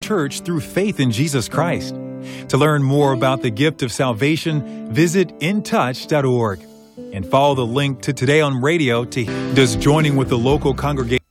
church through faith in Jesus Christ. To learn more about the gift of salvation, visit intouch.org and follow the link to Today on Radio to does joining with the local congregation.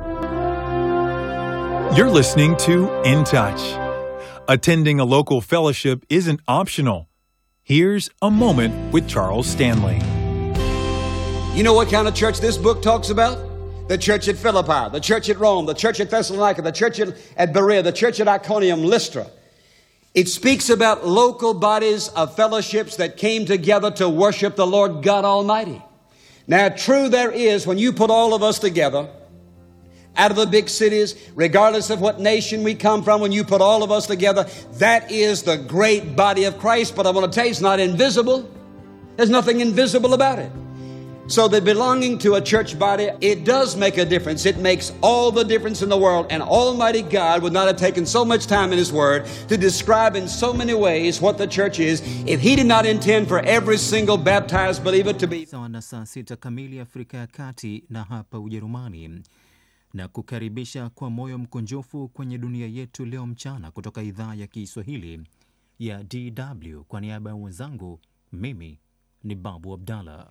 You're listening to In Touch. Attending a local fellowship isn't optional. Here's a moment with Charles Stanley. You know what kind of church this book talks about? The church at Philippi, the church at Rome, the church at Thessalonica, the church at, at Berea, the church at Iconium, Lystra. It speaks about local bodies of fellowships that came together to worship the Lord God Almighty. Now, true there is when you put all of us together out of the big cities, regardless of what nation we come from, when you put all of us together, that is the great body of Christ. But I want to tell you, it's not invisible. There's nothing invisible about it. So that belonging to a church body, it does make a difference. It makes all the difference in the world. And Almighty God would not have taken so much time in His Word to describe in so many ways what the church is if He did not intend for every single baptized believer to be. Sawa na saa sita kamili Afrika ya Kati na hapa Ujerumani, na kukaribisha kwa moyo mkunjufu kwenye dunia yetu leo mchana kutoka idhaa ya Kiswahili ya DW. Kwa niaba ya wenzangu, mimi ni Babu Abdallah.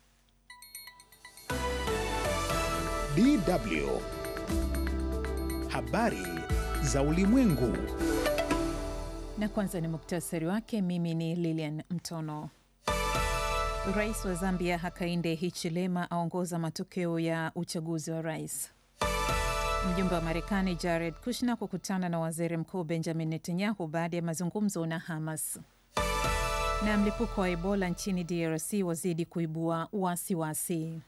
DW. Habari za ulimwengu. Na kwanza ni muktasari wake. Mimi ni Lilian Mtono. Rais wa Zambia Hakainde Hichilema aongoza matokeo ya uchaguzi wa rais. Mjumbe wa Marekani Jared Kushner kukutana na waziri mkuu Benjamin Netanyahu baada ya mazungumzo na Hamas. Na mlipuko wa Ebola nchini DRC wazidi kuibua wasiwasi.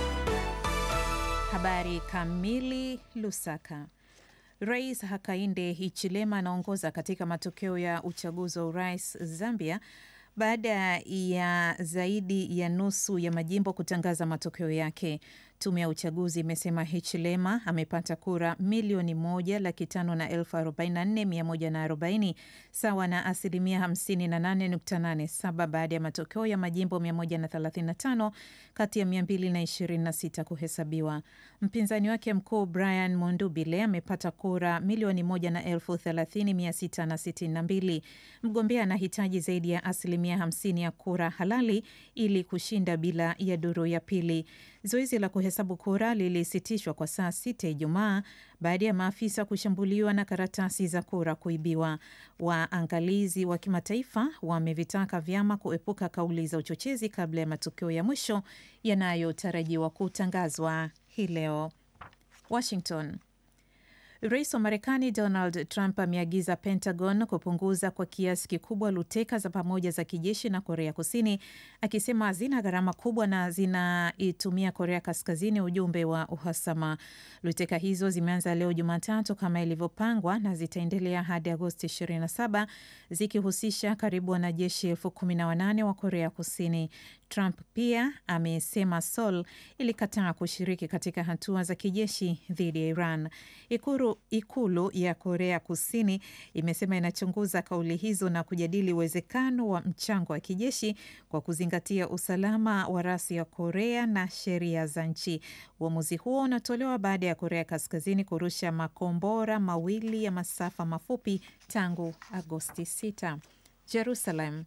Habari kamili. Lusaka. Rais Hakainde Hichilema anaongoza katika matokeo ya uchaguzi wa urais Zambia baada ya zaidi ya nusu ya majimbo kutangaza matokeo yake. Tume ya uchaguzi imesema Hichilema amepata kura milioni moja laki tano na elfu arobaini na nne mia moja na arobaini sawa na asilimia hamsini na nane nukta nane saba baada ya matokeo ya majimbo mia moja na thelathini na tano kati ya mia mbili na ishirini na sita kuhesabiwa. Mpinzani wake mkuu Brian Mondubile amepata kura milioni moja na elfu thelathini mia sita na sitini na mbili. Mgombea anahitaji zaidi ya asilimia hamsini ya kura halali ili kushinda bila ya duru ya pili. Zoezi la kuhesabu kura lilisitishwa kwa saa sita Ijumaa baada ya maafisa kushambuliwa na karatasi za kura kuibiwa. Waangalizi wa kimataifa wamevitaka vyama kuepuka kauli za uchochezi kabla ya matokeo ya mwisho yanayotarajiwa kutangazwa hii leo. Washington. Rais wa Marekani Donald Trump ameagiza Pentagon kupunguza kwa kiasi kikubwa luteka za pamoja za kijeshi na Korea Kusini, akisema hazina gharama kubwa na zinaitumia Korea Kaskazini ujumbe wa uhasama. Luteka hizo zimeanza leo Jumatatu kama ilivyopangwa na zitaendelea hadi Agosti 27 zikihusisha karibu wanajeshi elfu kumi na wanane wa Korea Kusini. Trump pia amesema Seoul ilikataa kushiriki katika hatua za kijeshi dhidi ya Iran. Ikulu, ikulu ya Korea Kusini imesema inachunguza kauli hizo na kujadili uwezekano wa mchango wa kijeshi kwa kuzingatia usalama wa rasi ya Korea na sheria za nchi. Uamuzi huo unatolewa baada ya Korea Kaskazini kurusha makombora mawili ya masafa mafupi tangu Agosti 6. Jerusalem.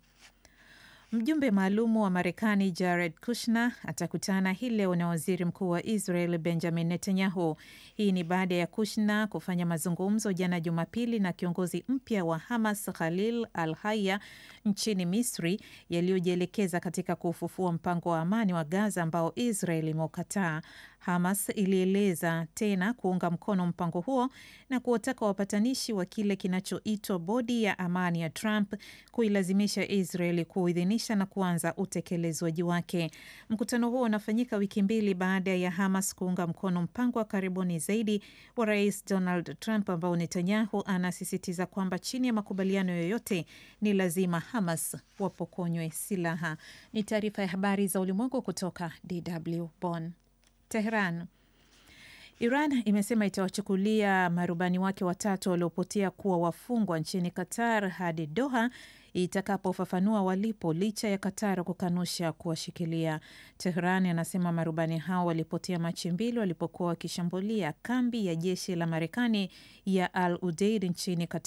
Mjumbe maalumu wa Marekani Jared Kushner atakutana hii leo na waziri mkuu wa Israel Benjamin Netanyahu. Hii ni baada ya Kushner kufanya mazungumzo jana Jumapili na kiongozi mpya wa Hamas Khalil al Haya nchini Misri, yaliyojielekeza katika kufufua mpango wa amani wa Gaza ambao Israel imeukataa. Hamas ilieleza tena kuunga mkono mpango huo na kuwataka wapatanishi wa kile kinachoitwa bodi ya amani ya Trump kuilazimisha Israeli kuidhinisha na kuanza utekelezwaji wake. Mkutano huo unafanyika wiki mbili baada ya Hamas kuunga mkono mpango wa karibuni zaidi wa Rais Donald Trump ambao Netanyahu anasisitiza kwamba chini ya makubaliano yoyote ni lazima Hamas wapokonywe silaha. Ni taarifa ya habari za ulimwengu kutoka DW Bonn. Tehran. Iran imesema itawachukulia marubani wake watatu waliopotea kuwa wafungwa nchini Qatar hadi Doha itakapofafanua walipo licha ya Qatar kukanusha kuwashikilia. Tehran anasema marubani hao walipotea Machi mbili walipokuwa wakishambulia kambi ya jeshi la Marekani ya Al Udeid nchini Qatar